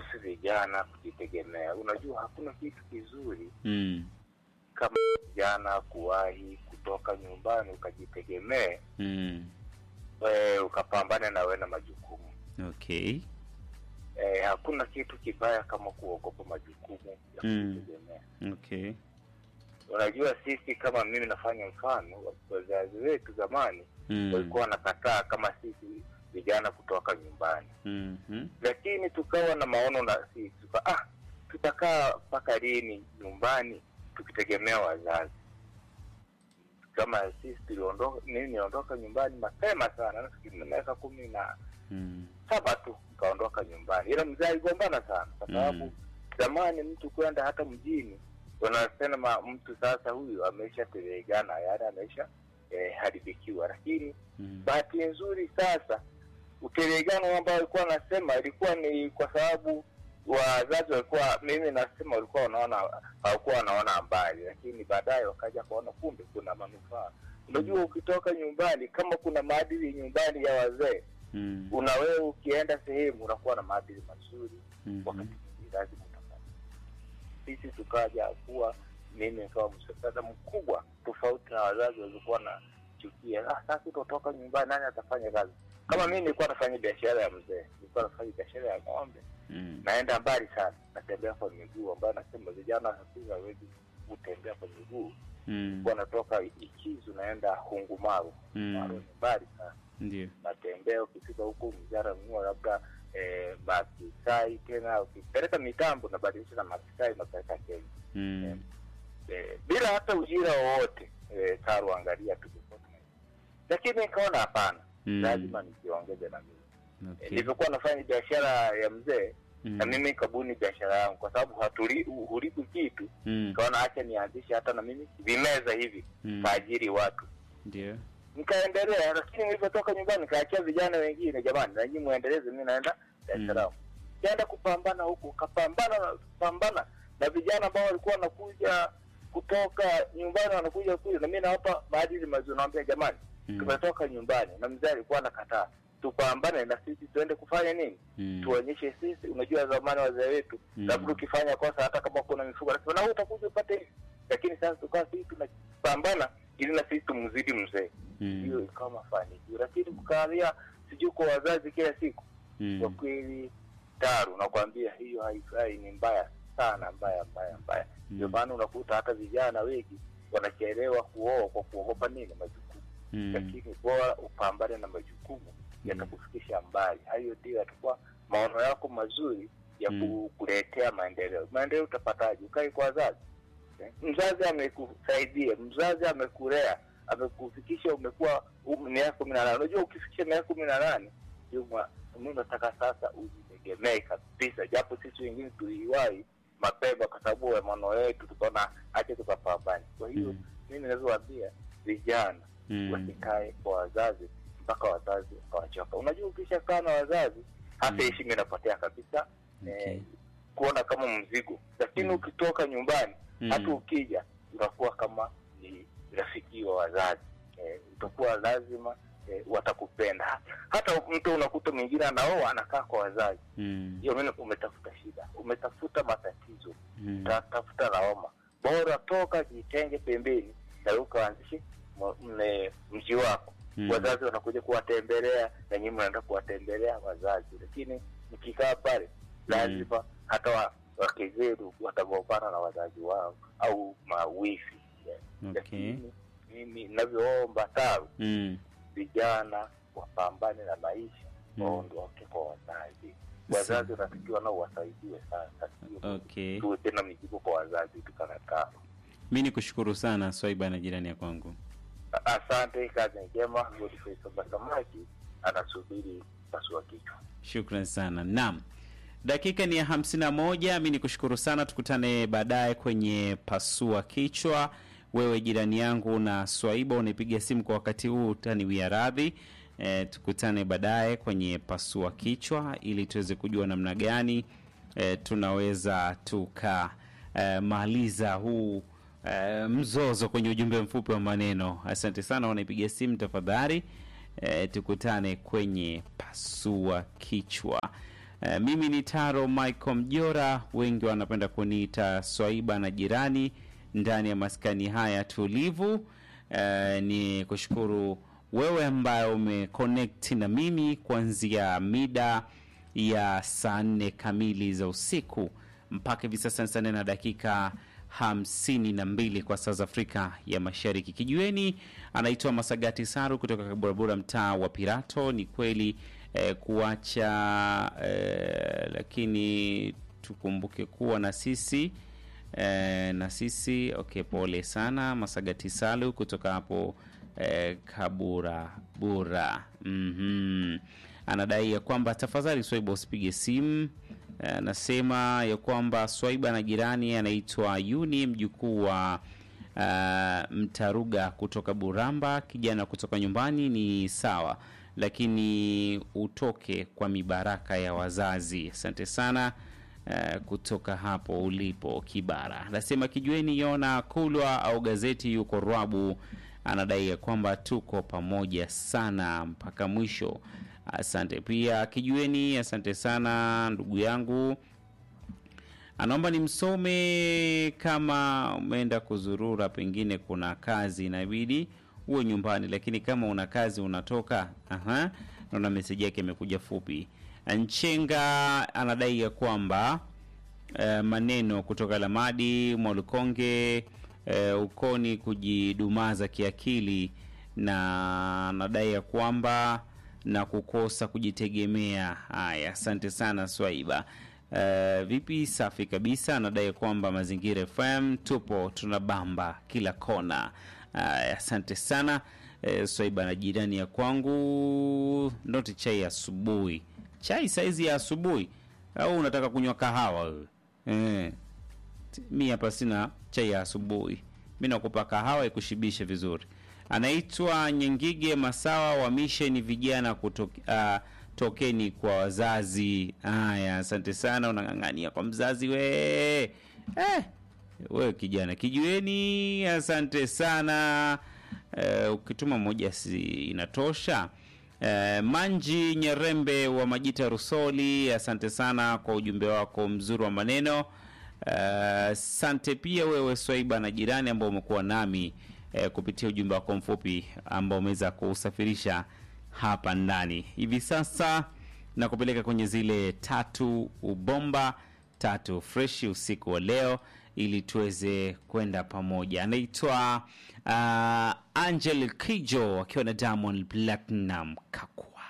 kuhusu vijana kujitegemea. Unajua hakuna kitu kizuri Mm. kama vijana kuwahi kutoka nyumbani ukajitegemee, Mm. e, ukapambana na wewe na majukumu. Okay. E, hakuna kitu kibaya kama kuogopa majukumu ya Mm. kujitegemea. Okay. Unajua sisi kama mimi nafanya mfano, wazazi wetu zamani Mm. walikuwa wanakataa kama sisi vijana kutoka nyumbani, Mhm. lakini tukawa na maono na sisi tuka, ah, tutakaa mpaka lini nyumbani tukitegemea wazazi? Kama sisi tuliondoka, mimi niondoka nyumbani mapema sana, nafikiri na miaka kumi na Mm. saba tu nikaondoka nyumbani, ila mzee aligombana sana kwa sababu Mm. zamani mtu kwenda hata mjini wanasema mtu sasa huyu ameisha telegana, yaani ameisha eh, haribikiwa. Lakini Mm. bahati nzuri sasa utelegano ambao walikuwa wanasema ilikuwa ni kwa sababu wazazi walikuwa, mimi nasema walikuwa wanaona, hawakuwa wanaona mbali, lakini baadaye wakaja kuona kumbe kuna manufaa. Unajua, ukitoka nyumbani, kama kuna maadili nyumbani ya wazee Mm. una wewe ukienda sehemu unakuwa na maadili mazuri Mhm. wakati mwingine lazima utafanya. Sisi tukaja kuwa mimi nikawa msaada mkubwa tofauti na wazazi walikuwa na chukia, ah, sasa utatoka nyumbani, nani atafanya kazi? Kama mimi nilikuwa nafanya biashara ya mzee, nilikuwa nafanya biashara ya ng'ombe, Mm. naenda mbali sana, natembea kwa miguu, ambayo nasema vijana sasa hawezi kutembea kwa miguu, Mm. kwa natoka Ikizu naenda Hungumaru, Hungumaru Mm. ni mbali sana Ndio. natembea ukifika huku mjara mnua labda eh, makisai tena ukipeleka mitambo nabadilisha na makisai unapeleka Kenya Mm. eh, bila hata ujira wowote eh, karu angalia tu lakini nikaona hapana Mm. lazima nijiongeze na mimi eh, Okay. nilivyokuwa nafanya biashara ya mzee Mm. na mimi kabuni biashara yangu kwa sababu hatuli huribu kitu Mm. nikaona acha nianzishe hata na mimi vimeza hivi Mm. kaajiri watu Ndio. nikaendelea lakini nilivyotoka nyumbani nikaachia vijana wengine jamani nanyi muendeleze mi naenda Dar es Salaam kaenda kupambana huku kapambana na pambana na vijana ambao walikuwa wanakuja kutoka nyumbani wanakuja kuja na mi nawapa maadili mazuri nawambia jamani Mm. tumetoka nyumbani na mzee alikuwa anakataa tupambane na sisi tuende kufanya nini Mm. tuonyeshe sisi unajua zamani wazee wetu Mm. labda ukifanya kosa hata kama kuna mifugo anasema na wewe utakuja upate hivi lakini sasa tukawa sisi tunapambana ili na sisi tumzidi mzee Mm. hiyo ikawa mafanikio, lakini kukalia sijui kwa wazazi kila siku, kwa Mm. kweli taru, nakwambia hiyo haifai, ni mbaya sana, mbaya mbaya mbaya. Ndio Mm. maana unakuta hata vijana wengi wanachelewa kuoa kwa kuogopa nini, majukumu. Mm. Lakini bora upambane na majukumu, yatakufikisha mbali. Hayo ndio yatakuwa maono yako mazuri ya Mm. kukuletea maendeleo. Maendeleo utapataje? Ukai kwa wazazi Eh, mzazi amekusaidia, mzazi amekulea, amekufikisha umekuwa um- miaka kumi na nane. Unajua ukifikisha miaka kumi na nane ndio mwa- mimi unataka sasa ujitegemee kabisa, japo sisi wengine tuliwahi mapema kwa sababu ya maono yetu, tukaona acha tukapambane. Kwa hiyo Mm. mimi naweza vijana Mm. wasikae kwa wazazi mpaka wazazi wakawachoka. Unajua ukishakaa na wazazi hata Mm. heshima inapotea kabisa Okay. eh, kuona kama mzigo, lakini Mm. ukitoka nyumbani Mm. hata ukija unakuwa kama ni rafiki wa wazazi eh, utakuwa lazima eh, watakupenda. Ha- Hata mtu unakuta mwingine anaoa anakaa kwa wazazi, Mm. hiyo mimi umetafuta shida, umetafuta matatizo, Mm. utatafuta lawama. Bora toka jitenge pembeni na ukaanzishe m- mne- mji wako Mm. wazazi wanakuja kuwatembelea na nyinyi mnaenda kuwatembelea wazazi, lakini mkikaa pale lazima hata wa, wake zenu watagombana na wazazi wao au mawifi Okay. lakini mimi ninavyoomba taru Mm. vijana wapambane na maisha Mm. waondoke kwa wazazi wazazi wanatakiwa nao wasaidiwe sasa sio Okay. tuwe tena mizigo kwa wazazi tukanakaa Mi ni kushukuru sana Swaiba na jirani ya kwangu. asante kazi njema Godfrey Somba Samaki anasubiri pasua kichwa Shukran sana. Naam, dakika ni ya hamsini na moja. Mi ni kushukuru sana, tukutane baadaye kwenye pasua kichwa. Wewe jirani yangu na Swaiba unipiga simu kwa wakati huu, utaniwia radhi. E, tukutane baadaye kwenye pasua kichwa ili tuweze kujua namna gani e, tunaweza tukamaliza huu e, mzozo kwenye ujumbe mfupi wa maneno. Asante sana, wanaipiga simu tafadhali. E, tukutane kwenye pasua kichwa. Uh, mimi ni Taro Michael Mjora, wengi wanapenda kuniita Swaiba na jirani ndani ya maskani haya tulivu. Uh, ni kushukuru wewe ambaye umeconnect na mimi kuanzia mida ya saa nne kamili za usiku mpaka hivi sasa saa nne na dakika hamsini na mbili kwa saa za Afrika ya Mashariki. Kijueni anaitwa Masagati Saru kutoka Kaburabura, mtaa wa Pirato. Ni kweli eh, kuacha eh, lakini tukumbuke kuwa na sisi eh, na sisi okay. Pole sana Masagati Salu kutoka hapo eh, Kaburabura. mm-hmm. Anadai ya kwamba tafadhali Swaiba usipige simu anasema ya kwamba Swaiba na jirani anaitwa Yuni mjukuu wa uh, Mtaruga kutoka Buramba. Kijana kutoka nyumbani ni sawa, lakini utoke kwa mibaraka ya wazazi. Asante sana uh, kutoka hapo ulipo Kibara. Anasema kijueni Yona Kulwa au gazeti yuko Rwabu, anadai ya kwamba tuko pamoja sana mpaka mwisho. Asante pia kijueni, asante sana ndugu yangu. Anaomba nimsome kama umeenda kuzurura, pengine kuna kazi inabidi uwe nyumbani, lakini kama una kazi unatoka. Aha, naona meseji yake imekuja fupi. Nchenga anadai ya kwamba eh, maneno kutoka Lamadi Mwalukonge eh, ukoni kujidumaza kiakili, na anadai ya kwamba na kukosa kujitegemea. Haya, asante sana Swaiba. Uh, vipi? Safi kabisa. Anadai kwamba Mazingira FM tupo tunabamba kila kona. Haya, asante sana uh, Swaiba na jirani ya kwangu. Noti chai ya asubuhi, chai saizi ya asubuhi au unataka kunywa kahawa wewe? Eh, mi hapa sina chai ya asubuhi, mi nakupa kahawa ikushibishe vizuri anaitwa Nyengige Masawa wa misheni vijana kutoke, uh, tokeni kwa wazazi. Haya, asante sana, unang'ang'ania kwa mzazi we eh, we kijana kijueni, asante sana uh, ukituma moja si inatosha. Uh, Manji Nyerembe wa Majita Rusoli, asante sana kwa ujumbe wako mzuri wa maneno. Asante uh, pia wewe Swaiba na jirani ambao umekuwa nami eh, kupitia ujumbe wako mfupi ambao umeweza kusafirisha hapa ndani hivi sasa na kupeleka kwenye zile tatu ubomba tatu freshi usiku wa leo ili tuweze kwenda pamoja. Anaitwa uh, Angel Kijo akiwa na Diamond Platinum Kaku